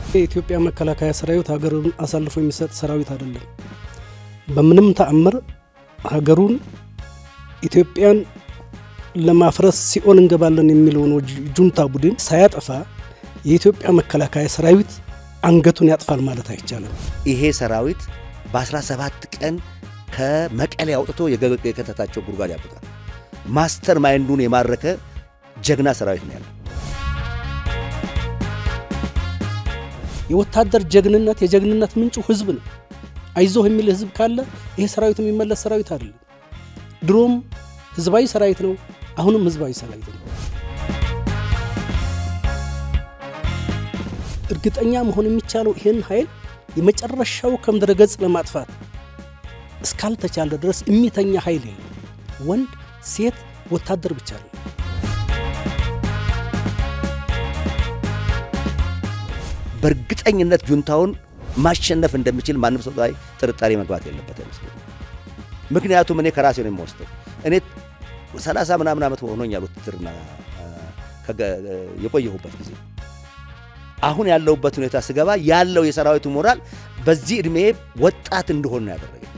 የኢትዮጵያ መከላከያ ሰራዊት ሀገሩን አሳልፎ የሚሰጥ ሰራዊት አይደለም። በምንም ተአምር ሀገሩን ኢትዮጵያን ለማፍረስ ሲኦል እንገባለን የሚለውን ጁንታ ቡድን ሳያጠፋ የኢትዮጵያ መከላከያ ሰራዊት አንገቱን ያጥፋል ማለት አይቻልም። ይሄ ሰራዊት በ17 ቀን ከመቀሌ አውጥቶ የከተታቸው ጉድጓድ ያብቃል። ማስተር ማይንዱን የማረከ ጀግና ሰራዊት ነው ያለው። የወታደር ጀግንነት የጀግንነት ምንጩ ህዝብ ነው። አይዞህ የሚል ህዝብ ካለ ይሄ ሰራዊት የሚመለስ ሰራዊት አይደለም። ድሮም ህዝባዊ ሰራዊት ነው፣ አሁንም ህዝባዊ ሰራዊት ነው። እርግጠኛ መሆን የሚቻለው ይህን ኃይል የመጨረሻው ከምድረ ገጽ ለማጥፋት እስካልተቻለ ድረስ የሚተኛ ኃይል የለም። ወንድ፣ ሴት፣ ወታደር ብቻ ነው። በእርግጠኝነት ጁንታውን ማሸነፍ እንደሚችል ማንም ሰው ላይ ጥርጣሬ መግባት የለበት አይመስለኝም። ምክንያቱም እኔ ከራሴ ነው የምወስደው። እኔ ሰላሳ ምናምን ዓመት ሆኖኛል ውትድርና የቆየሁበት ጊዜ አሁን ያለሁበት ሁኔታ ስገባ ያለው የሰራዊቱ ሞራል በዚህ ዕድሜ ወጣት እንደሆን ነው ያደረገ።